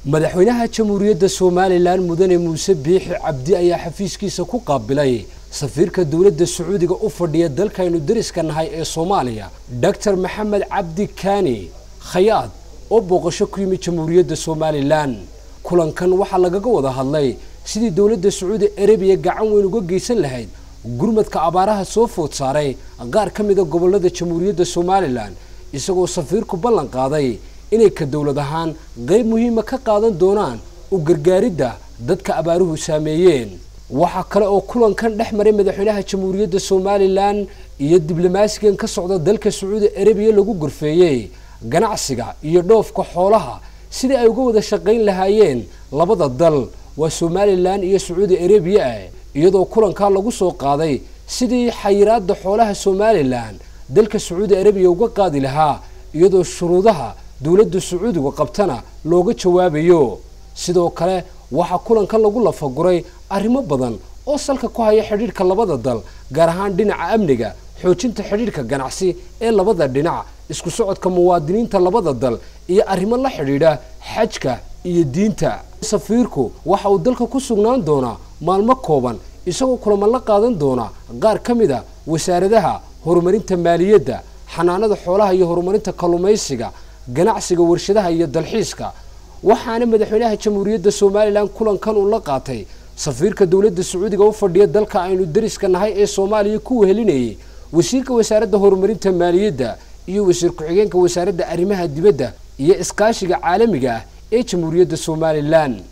madaxweynaha jamhuuriyadda somalilan mudane muuse biixi cabdi ayaa xafiiskiisa ku qaabilay safiirka dowladda sacuudiga u fadhiya dalkaynu dariska nahay ee soomaaliya doctor maxamed cabdi kaani khayaad oo booqasho ku yimid jamhuuriyadda somalilan kulankan waxaa lagaga wada hadlay sidii dowladda sacuudi arabiya gacan weyn uga geysan lahayd gurmadka abaaraha soo food saaray qaar ka mida gobollada jamhuuriyadda somalilan isagoo safiirku ballan qaaday inay ka dowlad ahaan qayb muhiima ka qaadan doonaan u gargaaridda dadka abaaruhu saameeyeen waxaa kale oo kulankan dhex maray madaxweynaha jamhuuriyadda somalilan iyo diblomaasigan ka socda dalka sacuudi arabiya lagu gorfeeyey ganacsiga iyo dhoofka xoolaha sidii ay uga wada shaqayn lahaayeen labada dal waa somalilan iyo sacuudi arabiya ah iyadoo kulankaa lagu soo qaaday sidii xayiraadda xoolaha somalilan dalka sacuudi arabiya uga qaadi lahaa iyadoo shuruudaha dowladda sacuudiga qabtana looga jawaabayo sidoo kale waxaa kulanka lagu lafaguray arrimo badan oo salka ku haya xidhiidhka labada dal gaar ahaan dhinaca amniga xoojinta xidhiidhka ganacsi ee labada dhinac isku socodka muwaadiniinta labada dal iyo arrimo la xidhiidha xajka iyo diinta safiirku waxa uu dalka ku sugnaan doonaa maalmo kooban isagoo kulamo la qaadan doona qaar ka mid a wasaaradaha horumarinta maaliyadda xanaanada xoolaha iyo horumarinta kalluumaysiga ganacsiga warshadaha iyo dalxiiska waxaana madaxweynaha jamhuuriyadda somalilan kulankan uu la qaatay safiirka dowladda sacuudiga u fadhiya dalka aynu dariska nahay ee soomaaliya ku wehelinayay wasiirka wasaaradda horumarinta maaliyadda iyo wasiir ku-xigeenka wasaaradda arrimaha dibadda iyo iskaashiga caalamiga ah ee jamhuuriyadda somalilan